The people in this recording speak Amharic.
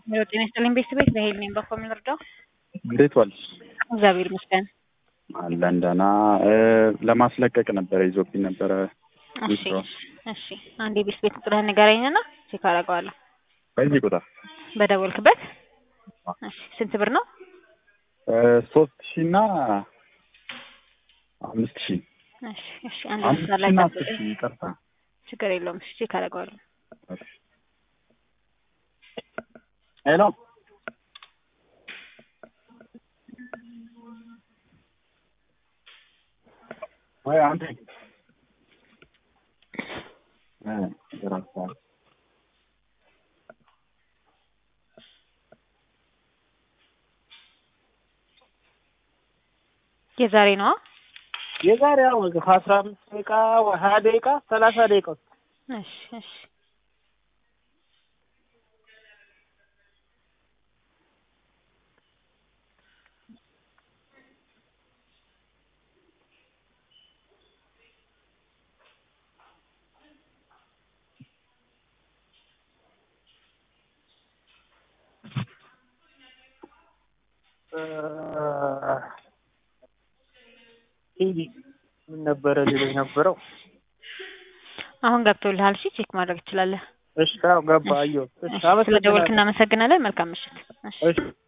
ጤና ይስጥልኝ ቤተሰቤት በሄል ነኝ። በኮ የምንረዳው እንዴት ዋልሽ? እግዚአብሔር ይመስገን። አለን ደህና። ለማስለቀቅ ነበረ ይዞብኝ ነበረ። እሺ እሺ፣ አንድ የቤት ቤት ቁጥርህን ንገረኝና ቼክ አደርገዋለሁ። በዚህ ቁጥር በደወልክበት። እሺ፣ ስንት ብር ነው? ሶስት ሺ እና አምስት ሺ እሺ እሺ፣ አንድ አምስት መስመር ሺ ላይ እና ጠብቅ። አስር ሺ ይቅርታ። ችግር የለውም። እሺ፣ ቼክ አደርገዋለሁ። ሄሎ ወይ አንተ እ ራሳ የዛሬ ነው። የዛሬ ያው ከአስራ አምስት ደቂቃ ወይ ሀያ ደቂቃ ሰላሳ ደቂቃ ውስጥ እሺ እሺ ሂዲ ምን ነበረ ሌሎች ነበረው። አሁን ገብቶልሃል። እሺ ቼክ ማድረግ ትችላለህ። እሺ አዎ ገባ አየሁ። እሺ እሺ፣ ስለደወልክ አመሰግናለሁ። እናመሰግናለን። መልካም ምሽት። እሺ እሺ